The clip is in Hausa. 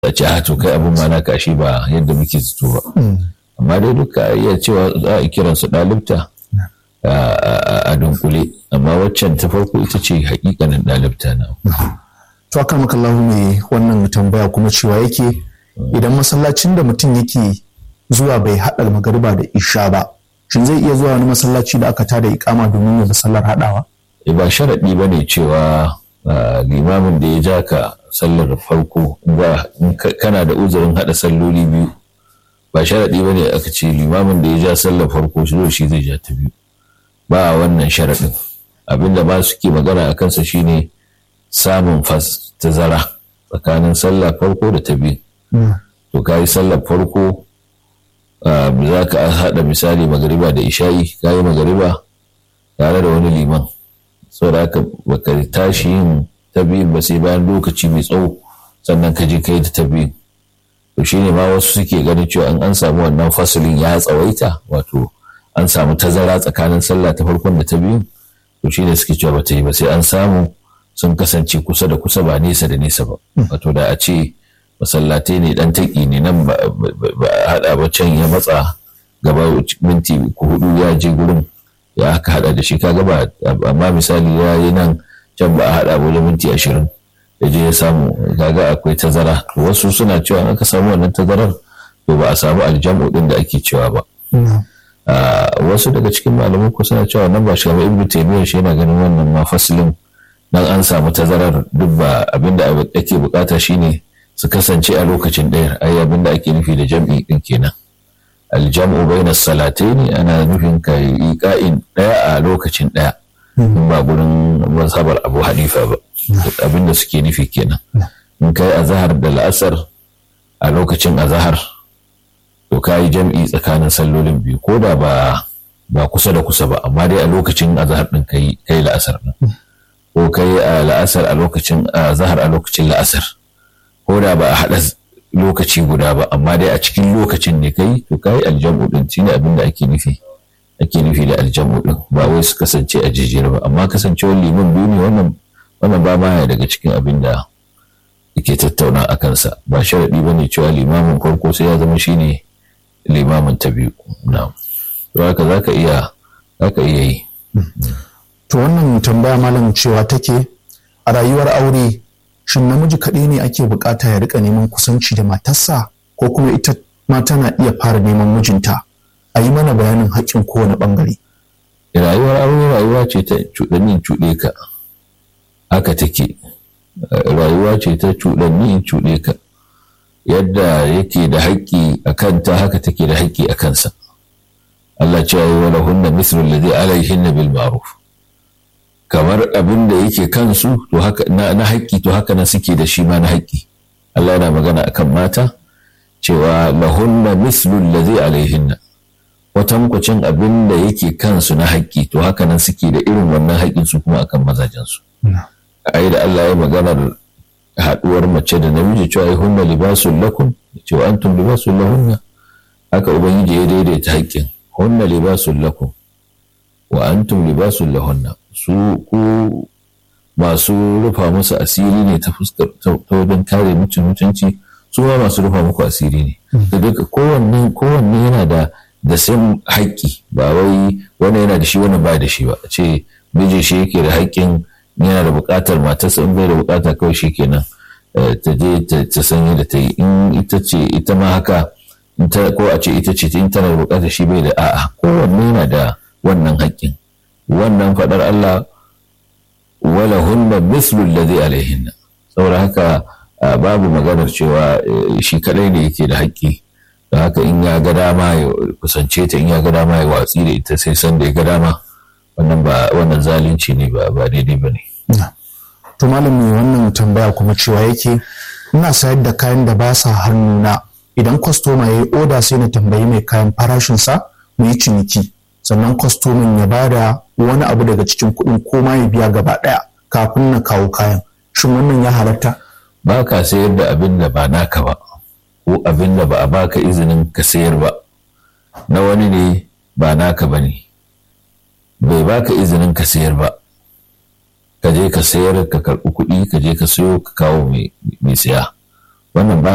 a ce a to kai abin ma na kashi ba yadda muke zato ba amma dai duka iya cewa za a kiran su ɗalibta a dunkule amma waccan ta farko ita ce hakikanin ɗalibta na to aka makallahu mai wannan tambaya kuma cewa yake idan masallacin da mutum yake zuwa bai haɗa magariba da isha ba shin zai iya zuwa wani masallaci da aka tada ikama domin ya sallar haɗawa ba sharaɗi ba ne cewa limamin da ya ja ka sallar farko kana da uzurin haɗa salloli biyu ba sharaɗi ba ne aka ce limamin da ya ja sallar farko shi shi zai ja ta biyu ba wannan sharaɗin abinda ba suke magana a kansa shine samun fas tazara tsakanin sallar farko da ta biyu to ka yi sallar farko za ka haɗa misali magariba da isha'i ka yi magariba tare da wani liman saboda haka baka tashi yin ta biyun ba sai bayan lokaci mai tsawo sannan ka je kai da ta biyun to shine ma wasu suke ganin cewa in an samu wannan fasalin ya tsawaita wato an samu tazara tsakanin sallah ta farkon da ta biyun to shine suke cewa bata yi ba sai an samu sun kasance kusa da kusa ba nesa da nesa ba wato da a ce masallatai ne dan taki ne nan ba a hada ba can ya matsa gaba minti hudu ya je gurin ya aka hada da shi kaga ba amma misali ya yi nan can ba a hada ba wajen minti ashirin ya je ya samu kaga akwai tazara wasu suna cewa aka samu wannan tazarar to ba a samu aljamu din da ake cewa ba wasu daga cikin malamai ko suna cewa nan ba shi kamar ibnu taymiyyah shi yana ganin wannan ma fasilin dan an samu tazarar duk ba abinda ake bukata shine su kasance a lokacin ɗaya ai abinda ake nufi da jam'i din kenan aljam'u bayna salataini ana nufin ka yi ka'in ɗaya a lokacin ɗaya in ba gurin mazhabar abu hanifa ba abinda suke nufi kenan in kai azahar da la'asar a lokacin azahar to ka yi jam'i tsakanin sallolin biyu ko da ba ba kusa da kusa ba amma dai a lokacin azahar din kai kai la'asar din ko kai a la'asar a lokacin azahar a lokacin la'asar ko da ba a haɗa lokaci guda ba amma dai a cikin lokacin ne kai to kai aljamu din shine abin da ake nufi ake nufi da aljamu din ba wai su kasance a jijiyar ba amma kasancewar liman biyu ne wannan wannan ba ma daga cikin abin da yake tattauna a kansa ba sharaɗi ba ne cewa limamin farko sai ya zama shine limamin ta biyu na to haka za ka iya zaka iya yi to wannan tambaya malam cewa take a rayuwar aure shin namiji kaɗai ne ake bukata ya rika neman kusanci da matarsa ko kuma ita ma tana iya fara neman mijinta a yi mana bayanin haƙƙin kowane ɓangare. rayuwar aure rayuwa ce ta cuɗannin cuɗe ka haka take rayuwa ce ta cuɗanni in cuɗe ka yadda yake da haƙƙi a kanta haka take da haƙƙi a kansa Allah ce yi wala hunna mislu alladhi alaihinna bil ma'ruf kamar abin da yake kansu to haka na, na haƙƙi to haka na suke da shi ma na haƙƙi Allah yana magana akan mata cewa lahunna mislu alladhi alaihinna kwatankwacin abin da yake kansu na haƙƙi to haka nan suke da irin wannan haƙƙin su kuma akan mazajensu ai da Allah ya maganar haɗuwar mace da namiji cewa ai hunna libasul lakum cewa antum libasul lahunna haka ubangiji ya daidaita haƙƙin hunna libasul lakum wa antum libasul lahunna su ku masu rufa musu asiri ne ta fuskar ta wajen kare mutum mutunci su ma masu rufa muku asiri ne da duka kowanne kowanne yana da da sai haƙƙi ba wai wani yana da shi wani ba da shi ba ce miji shi yake da haƙƙin yana da buƙatar matarsa in bai da buƙata kawai shi kenan ta je ta sanya da ta yi in ita ce ita ma haka ko a ce ita ce in tana da buƙatar shi bai da a'a kowanne yana da wannan haƙƙin wannan faɗar Allah wala hunna mislu alladhi alaihinna saboda haka babu maganar cewa shi kadai ne yake da haƙƙi da haka in ya ga dama ya kusance ta in ya ga dama ya watsi da ita sai san da ya ga dama wannan ba wannan zalunci ne ba ba daidai ba ne. to malami wannan tambaya kuma cewa yake ina sayar da kayan da ba sa hannuna idan kwastoma ya yi oda sai na tambayi mai kayan farashinsa mu yi ciniki sannan kwastomin ya bada wani abu daga cikin kuɗin ko ma ya biya gaba ɗaya kafin na kawo kayan shin wannan ya halatta ba ka sayar da abin da ba naka ba ko abin da ba a baka izinin ka sayar ba na wani ne ba naka ba ne bai baka izinin ka sayar ba ka je ka sayar ka karɓi kuɗi ka je ka sayo ka kawo mai siya wannan ba